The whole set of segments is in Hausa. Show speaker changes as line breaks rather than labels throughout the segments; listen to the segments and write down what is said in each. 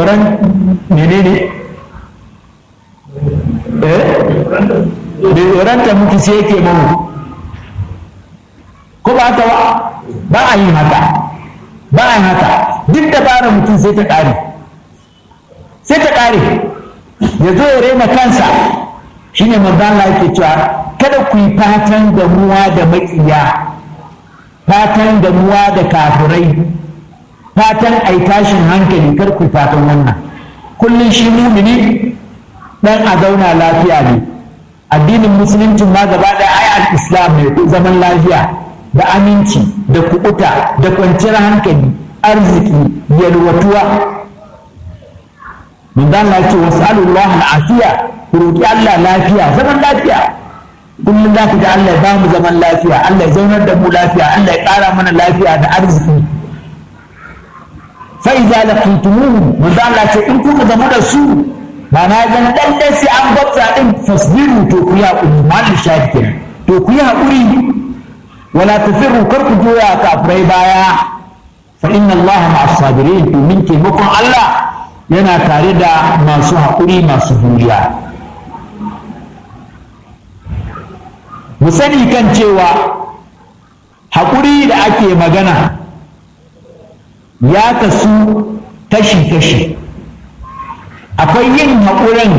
tsoron menene eh da tsoron ta mutu sai yake mamu ko ba ta ba a yi haka ba a yi haka duk da bara mutum sai ta ƙare sai ta ƙare ya zo ya rena kansa shine manzon Allah yake cewa kada ku yi fatan damuwa da maƙiya fatan damuwa da kafirai fatan ai tashin hankali kar ku fatan wannan kullum shi mumini dan a zauna lafiya ne addinin musulunci ma gaba ɗaya ai al-islam ne zaman lafiya da aminci da kuɓuta da kwanciyar hankali arziki yalwatuwa mun dan Allah ce wasallallahu al-afiya ku roki Allah lafiya zaman lafiya kullum za ka ga Allah ya bamu zaman lafiya Allah ya zaunar da mu lafiya Allah ya ƙara mana lafiya da arziki fa idza laqitumuhum mun dan Allah ce in kuka zama da su ba na ga dan dai sai an gwabta din fasbiru to ku ya ku mal shahid to ku yi haƙuri wala tafirru kar ku joya kafirai baya fa inna Allah ma'as sabirin to min taimakon Allah yana tare da masu haƙuri masu juriya mu sani kan cewa haƙuri da ake magana ya kasu kashi-kashi akwai yin haƙurin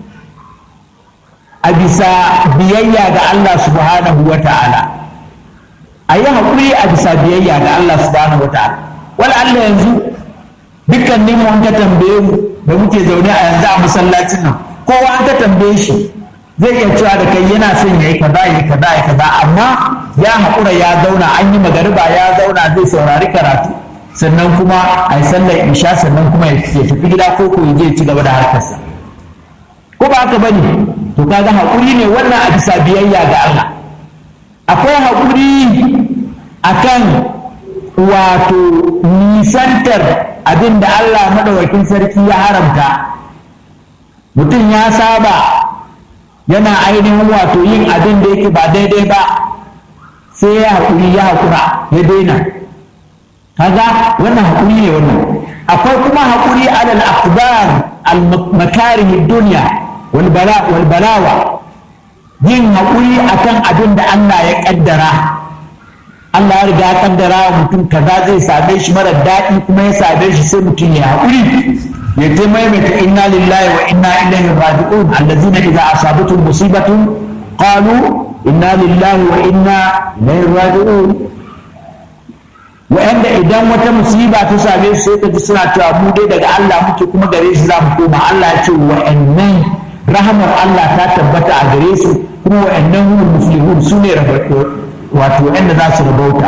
a bisa biyayya ga Allah subhanahu wa ta'ala a yi haƙuri a bisa biyayya ga Allah subhanahu wa ta'ala wala Allah yanzu dukkanin mu an ka tambaye mu da muke zaune a yanzu a masallacin nan kowa an ka tambaye shi zai iya cewa da kai yana son ya yi kaza ya yi kaza ya kaza amma ya haƙura ya zauna an yi magariba ya zauna zai saurari karatu sannan kuma a yi sallar isha sannan kuma ya tafi gida ko ko ya je ci gaba da harkarsa ko ba haka bane to kaga haƙuri ne wannan a bisa biyayya ga Allah akwai haƙuri akan wato nisantar abin da Allah maɗaukakin sarki ya haramta mutum ya saba yana ainihin wato yin abin da yake ba daidai ba sai ya haƙuri ya haƙura ya daina kaga wannan haƙuri ne wannan akwai kuma haƙuri alal aqdar al makarih dunya wal bala wal balawa yin haƙuri akan abin da Allah ya kaddara Allah ya riga ya kaddara wa mutum kaza zai same shi mara daɗi kuma ya same shi sai mutum ya haƙuri ya ta maimaita inna lillahi wa inna ilaihi raji'un allazina idza asabatuhum musibatun qalu inna lillahi wa inna ilaihi raji'un wa'anda idan wata musiba ta same su sai ka ji suna cewa mu dai daga Allah muke kuma gare shi za mu koma Allah ya ce wa'annan rahamar Allah ta tabbata a gare su kuma wa'annan hum muslimun su ne wato wa'anda za su rabauta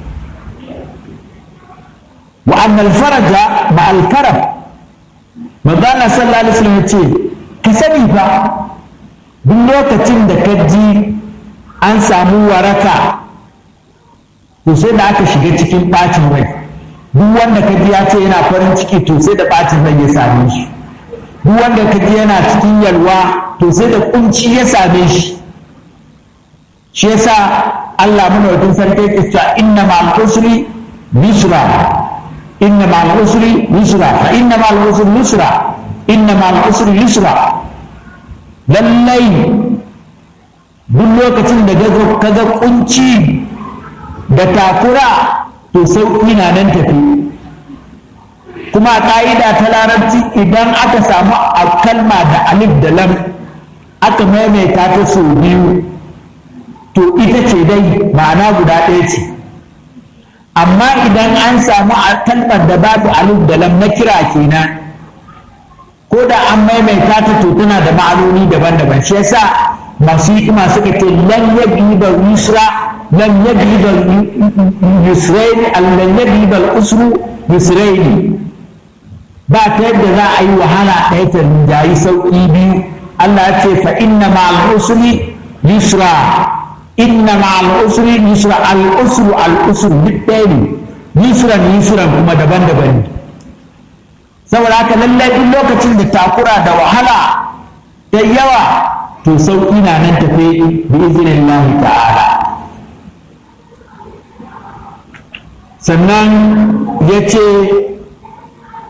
wa annal faraja ma al karab manzana sallallahu alaihi wasallam ce ka sani fa duk lokacin da ka ji an samu waraka to sai da aka shiga cikin bacin rai duk wanda ka ji ya ce yana farin ciki to sai da bacin rai ya same shi duk wanda ka ji yana cikin yalwa to sai da kunci ya same shi shi yasa Allah muna sarki ya cewa inna ma'al usri yusra inna ma'al usri yusra fa inna ma'al usri yusra inna ma'al usri yusra lallai duk lokacin da ka ga kunci da takura to sauƙi na nan tafi kuma a ƙa'ida ta larabci idan aka samu a kalma da alif da lam aka maimaita ta sau biyu to ita ce dai ma'ana guda ɗaya ce amma idan an samu a kalmar da babu alif da lam na kira kenan ko da an maimaita ta to tana da ma'anoni daban-daban shi yasa masu hikima suka ce lan yabi ba yusra lan yabi ba yusraini lan yabi ba usru yusraini ba ta yadda za a yi wahala ɗaya ta rinjayi sauƙi biyu Allah ya ce fa inna ma'al usri yusra inna ma'al usri yusra al usru al usru duk ɗaya ne yusran yusran kuma daban-daban ne saboda haka lallai duk lokacin da takura da wahala da yawa to sauƙi na nan tafe bi izinin ta'ala sannan ya ce